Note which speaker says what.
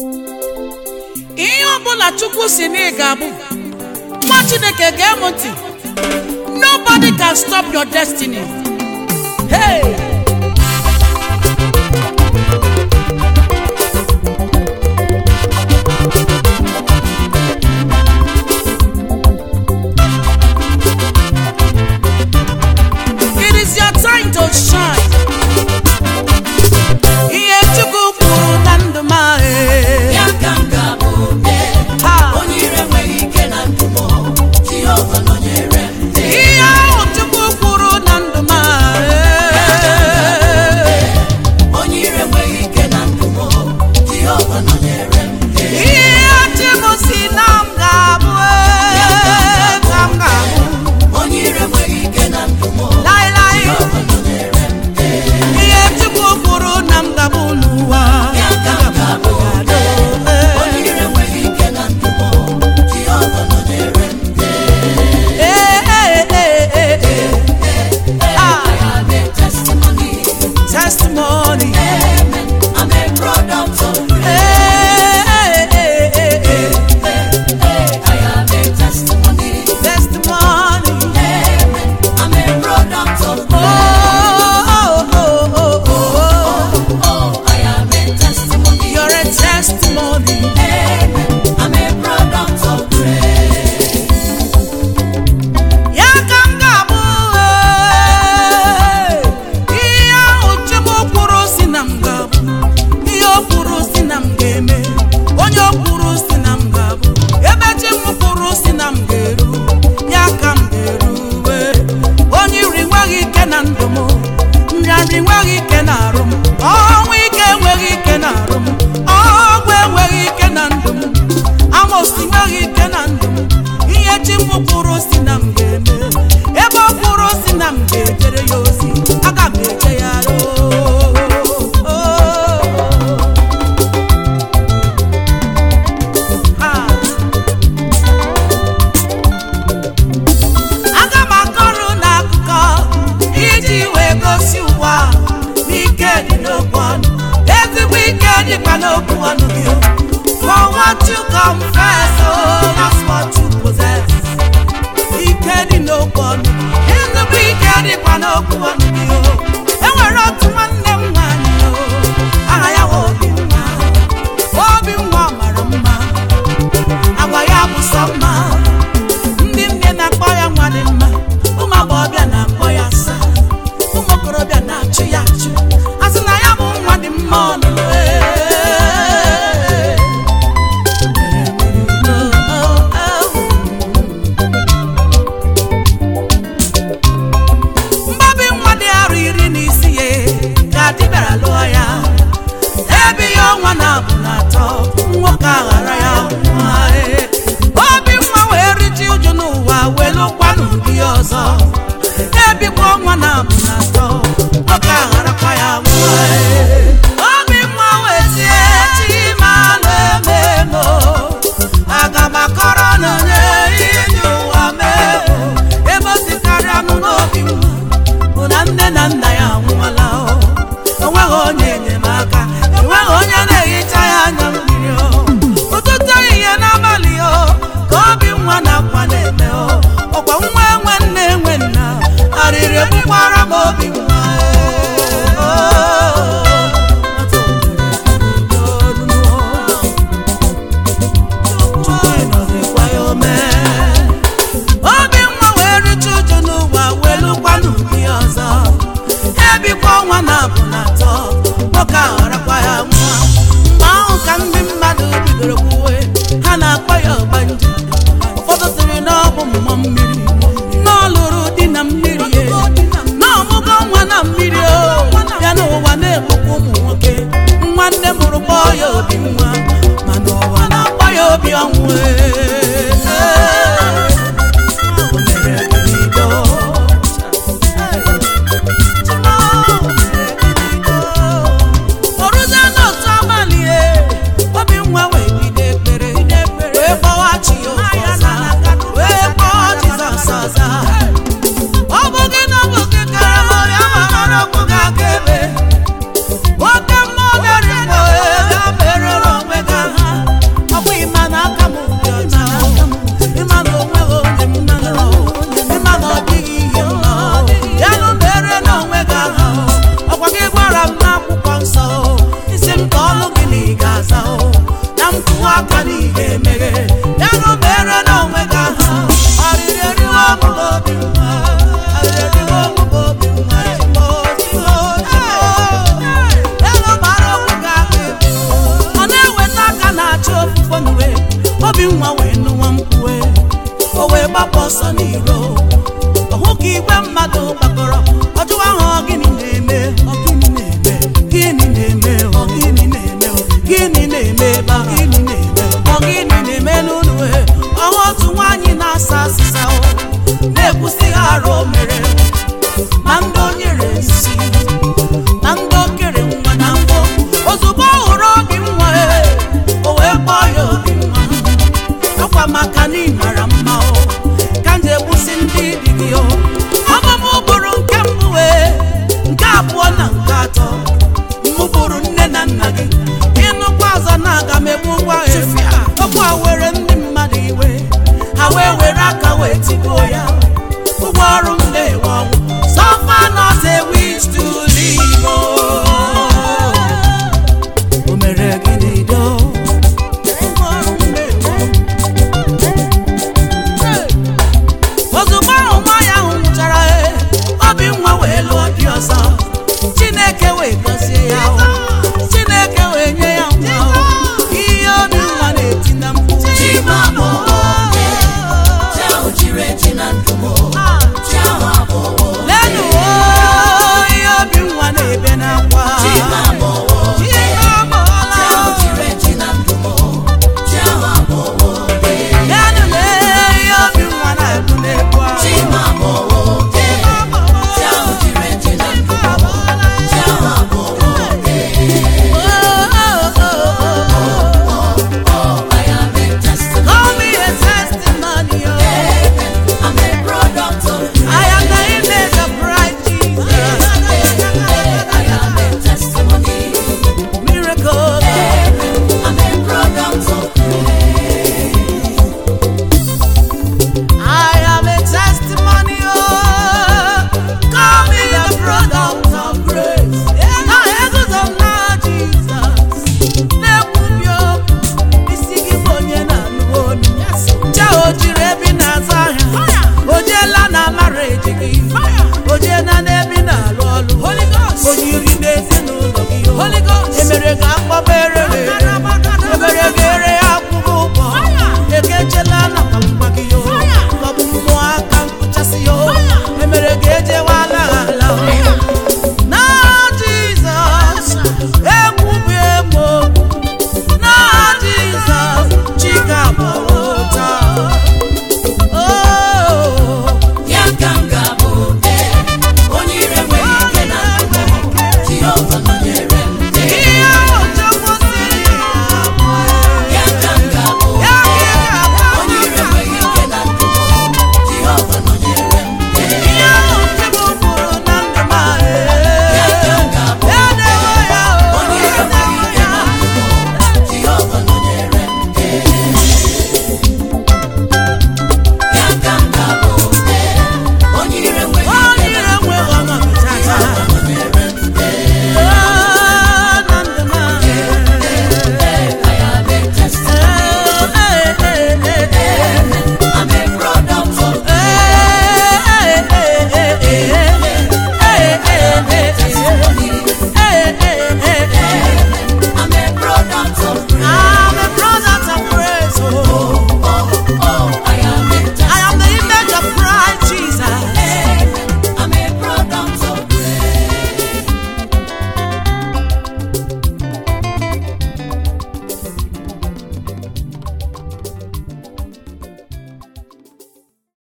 Speaker 1: ihe ọbụla chukwu si na ị ga-abụ nwa chineke gee m ntị nobody can stop your destiny hey! It is your time to shine. Ihe Chukwu kwuru na ndụ m ahụ.
Speaker 2: Ya ka m ga-abụ mee.
Speaker 1: Taa.
Speaker 2: Onye ire enweghị ike na ndụ m. Jehova nọnyere m.
Speaker 1: Ihe ahụ Chukwu kwuru na ndụ m ahụ.
Speaker 2: Onye ire enweghị ike na ndụ m. Jehova nọnyere m.
Speaker 1: Ihe chi m si na m ga-abụ ee, ka m ga-abụ.
Speaker 2: Onye ire enweghị ike na ndụ m.
Speaker 1: Laịlaị.
Speaker 2: Jehova nọnyere m.
Speaker 1: Ihe Chukwu kwuru na m ga-abụ n'ụwa.
Speaker 2: Ya ka m ga-abụ mee. Onye ire enweghị ike na ndụ m. Jehova nọnyere m.
Speaker 1: Ee, ee, ee, ee, ee. Ah,
Speaker 2: I have a testimony.
Speaker 1: testimony.
Speaker 2: Amen. I'm a product of
Speaker 1: Ee, ee, ee, ee, ee.
Speaker 2: I have a testimony.
Speaker 1: Testimony.
Speaker 2: Amen. I'm a product of
Speaker 1: Oh, oh, oh, oh, oh.
Speaker 2: Oh, I am a testimony.
Speaker 1: You're a testimony.
Speaker 2: Amen. I'm a product of grace.
Speaker 1: Ya ka m ga-abụ ee. ihe ahụ Chukwu kwuru si na m ga-abụ ihe o kwuru si na m ga-eme onye o kwuru si na m ga-abụ ebe chi m kwuru si na m ga-eru ya ka m ga-eruwe onye iri nweghị ike na ndụ m nrịanrị nweghị ike na arụ m ọnwụ ike enweghị ike na arụ m ọgwụ enweghị ike na ndụ m amosi nweghị ike na ndụ m ihe chi m kwuru si na m ga-eme ebe ọ kwuru si na m ga-ejere ya ozi aga m eje ya roo aga m akọrọ n'akụkọ iji wee gosi ụwa n'ike dị n'okwu ọnụ ezigbo ike dịkwa n'okwu ọnụ gị for what you confess oh that's what you possess ike dị n'okwu ọnụ ezigbo ike dịkwa n'okwu ọnụ gị o enwere otu nwanne m nwanyị o aha ya bụ obi nwa obi nwa mara mma agwa ya bụ sọ mma ndị nne na-akpọ ya nwa dị mma ụmụ agbọghọbịa na-akpọ ya asa ụmụ okorobịa na-achụ ya achụ a sị na ya bụ nwa dị mma ọnụnụ mgbabi nwa dị arọ iri na isi ya ka di bịara lụọ ya ebe ya ọnwa na-abụ na atọ nwoke aghara ya nwa ee. obi nwa wee riji uju n'ụwa welụkwanụ di ya ọzọ ebikwa ọnwa na-abụ na atọ nwoke agharakwa ya nwa ee. obi nwa wee tie chimalụ ememo aga m akọrọ na onye iji ụwa mee ebe o sikarịa nụ n'obi nwa bụ na nne na nna ya anwụọla o onweghị onye enyemaka enweghị onye na-ehicha ya anya mmiri o ụtụtụ ehihie n'abalị o ka obi nwa na-akwa na-eme o ọkwa nwa enwe nne enwe nna arịrị egbukwara m obi nwa obi nwa wee richa uju n'ụwa welụkwanụ di ya ọzọ ebikwa ọnwa na abụ na atọ nwoke aghọrakwa ya nwa mgbe ahụ ka ndị mmadụ bidoro kwuwe ha na-akpọ ya ọgbanje ụfọdụ sịrị na ọ bụ mmụọ mmiri na ọ lụrụ di na mmiri e, na ọmụgo nwa na mmiri o ya n'ụwa na-egbukwa ụmụ nwoke nwanne mụrụ kpọọ ya obi nwa mana ụwa na-akpọ ya obi ọnwụ e. O mere ebido. ọrụzie n'otu abalị e, obi nwa wee bido ekpere wee kpọwa chi ya ọzọ wee kpọọ Jizọs ọzọ ọ bụ gị na ọ bụ gị kara m ya mara okwu ga-aga ebe nwoke mmụọ bịara igbo ya merụrụ onwe gị ahụ obi nwa wee nụwa mkpue o wee gbapụ ọsọ n'iro ọhụ ka igwe mmadụ gbakọrọ ọjụwa ahụ ọ gịnị na-eme ọ gịnị na-eme gịnị na-eme ọ gịnị na-eme ọ gịnị na-eme ebe a gịnị na-eme ọ gịnị na-eme n'ụlọ ọhụ otu nwaanyị na-asa asịsa o na-ekwusi ha arụ o mere ma ndị o nyere nsi na ndị o kere nwa na mbụ ozugbo ọ hụrụ obi nwa e, o wee kpọọ ya obi nwa akwa maka na ị mara mma o ka m ji egbusi ndị dị gị o ọmụmụ bụrụ nke mbụ wee nke abụọ na nke atọ mụ bụrụ nne na nna gị ịnụkwa ọzọ na aga m egbu ngwa efu